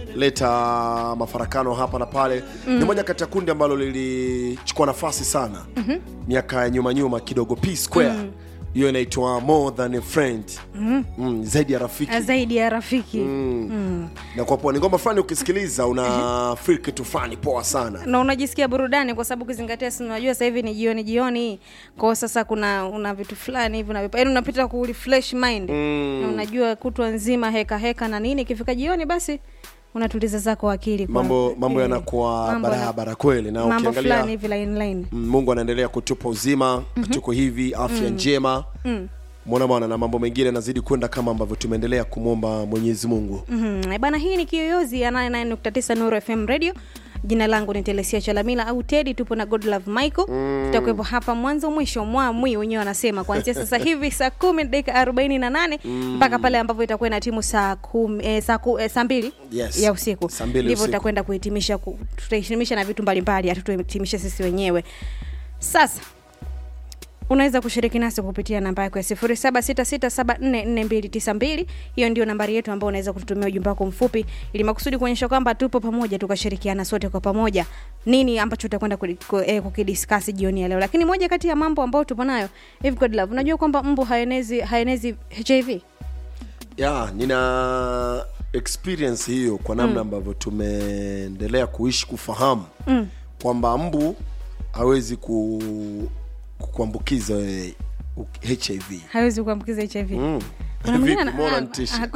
leta mafarakano hapa na pale ni moja kati ya kundi ambalo lilichukua nafasi sana miaka ya nyuma nyuma kidogo P Square hiyo inaitwa more than a friend mm, zaidi ya rafiki zaidi ya rafiki na kwa poa ni ngoma fulani ukisikiliza una feel kitu fulani poa sana na unajisikia burudani kwa sababu ukizingatia si unajua sasa hivi ni jioni jioni kwao sasa kuna una vitu fulani hivi unavipa yaani unapita ku refresh mind na unajua kutwa nzima heka heka na nini ikifika jioni basi unatuliza zako akili kwa- mambo mambo eh, yanakuwa mambo yana- barabara kweli na mambo ukiangalia fulani hivi line line Mm, mungu anaendelea kutupa uzima tuko hivi afya njema mwana bwana na mambo mengine yanazidi kwenda kama ambavyo tumeendelea kumwomba mwenyezi mungu Mhm. Eh, bana hii ni kiyoyozi ya 99.9 Nuru FM radio jina langu ni telesia chalamila au tedi tupo na godlove michael tutakuwepo hapa mwanzo mwisho mwa mwi wenyewe wanasema kuanzia sasa hivi saa kumi na dakika arobaini na nane mpaka pale ambapo itakuwa na timu saa kumi, eh, saa, ku, eh, saa mbili Yes. ya usiku Saa mbili ndivyo usiku. tutakwenda kuhitimisha ku, tutahitimisha na vitu mbalimbali hatutuhitimisha sisi wenyewe sasa unaweza kushiriki nasi kupitia namba yako ya 0766744292 hiyo ndio nambari yetu ambao unaweza kututumia ujumbe wako mfupi ili makusudi kuonyesha kwamba tupo pamoja tukashirikiana sote kwa pamoja nini ambacho tutakwenda kudi- ku- eh, kukidiskasi jioni ya leo lakini moja kati ya mambo ambayo tupo nayo hivi God love unajua kwamba mbu haenezi haenezi hiv ya nina experience hiyo kwa namna ambavyo tumeendelea kuishi kufahamu mm. kwamba mbu hawezi ku, kukuambukiza wewe u- hiv hawezi kuambukiza hiv Mm. Kuna mwingine Vipi, ana- mbona ah, nitishe? ah,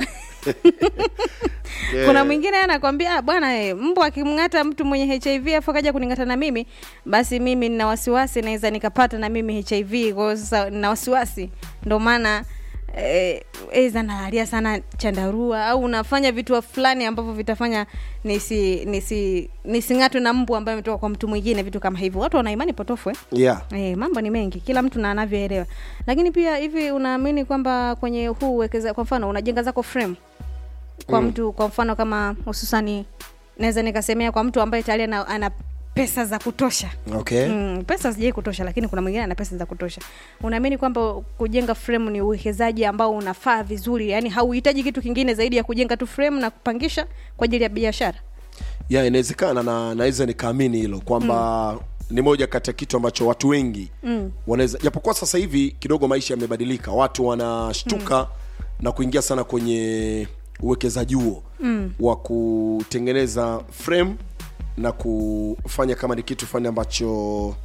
Yeah. kuna mwingine anakwambia "Ah, bwana eh, mbu akimng'ata mtu mwenye hiv afu akaja kuning'ata na mimi basi mimi nina wasiwasi naweza nikapata na mimi hiv kwa hiyo sasa nina wasiwasi ndo maana eh, eza nalalia sana chandarua au unafanya vitu fulani ambavyo vitafanya nisi nisi nising'atwe na mbu ambaye ametoka kwa mtu mwingine vitu kama hivyo watu wana imani potofu eh? yeah. E, mambo ni mengi kila mtu na anavyoelewa lakini pia hivi unaamini kwamba kwenye huu uwekeza kwa mfano unajenga zako frame kwa mm. mtu kwa mfano kama hususani naweza nikasemea kwa mtu ambaye tayari ana, ana pesa za kutosha okay Mm, pesa sijai kutosha lakini kuna mwingine ana pesa za kutosha unaamini kwamba kujenga frame ni uwekezaji ambao unafaa vizuri yani hauhitaji kitu kingine zaidi ya kujenga tu frame na kupangisha kwa ajili ya biashara ya inawezekana na naweza nikaamini hilo kwamba mm. ni moja kati ya kitu ambacho watu wengi mm. wanaweza japokuwa sasa hivi kidogo maisha yamebadilika watu wanashtuka mm. na kuingia sana kwenye uwekezaji huo mm. wa kutengeneza frame na kufanya kama ni kitu fulani ambacho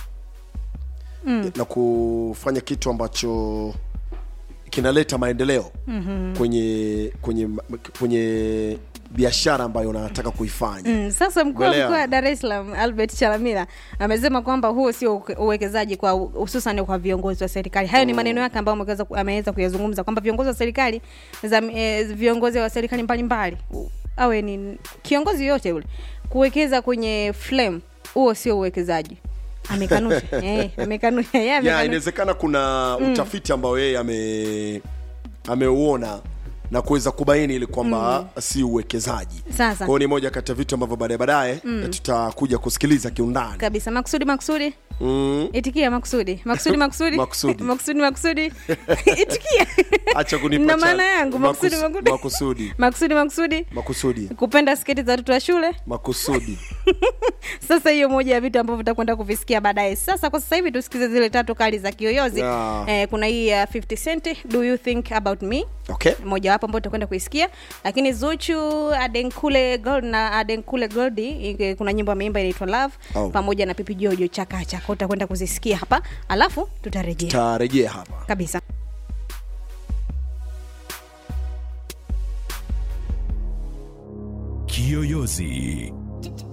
mm. na kufanya kitu ambacho kinaleta maendeleo mm-hmm. kwenye kwenye kwenye biashara ambayo unataka kuifanya Mm, sasa mkuu wa Umeelewa? mkoa wa Dar es Salaam Albert Chalamila amesema kwamba huo sio uke- uwekezaji kwa hususan kwa viongozi wa serikali. Hayo ni maneno yake ambayo ameweza ku- ameweza kuyazungumza kwamba viongozi wa serikali za eh, viongozi wa serikali mbalimbali u- awe ni kiongozi yoyote yule kuwekeza kwenye flame, huo sio uwekezaji. Amekanusha eh, amekanusha yeye ya amekanusha. inawezekana kuna utafiti ambao yeye ame ameuona na kuweza kubaini ili kwamba si uwekezaji Sasa. kwao ni moja kati ya vitu ambavyo baadaye baadaye tutakuja kusikiliza kiundani kabisa makusudi makusudi mm. itikia makusudi makusudi makusudi Makusudi. makusudi makusudi itikia acha kunipa na cha- maana yangu makusudi makus- makusudi makusudi makusudi makusudi makusudi kupenda sketi za watoto wa shule makusudi sasa hiyo moja ya vitu ambavyo vitakwenda kuvisikia baadaye sasa kwa sasa hivi tusikize zile tatu kali za kiyoyozi Yeah. eh, kuna hii ya 50 cent do you think about me okay mojawapo ambao tutakwenda kuisikia lakini zuchu adenkule gold na adenkule goldi eh, kuna nyimbo ameimba inaitwa love Oh. pamoja na pipi jojo chakacha kwao utakwenda kuzisikia hapa alafu tutarejea tarejea hapa kabisa Kiyoyozi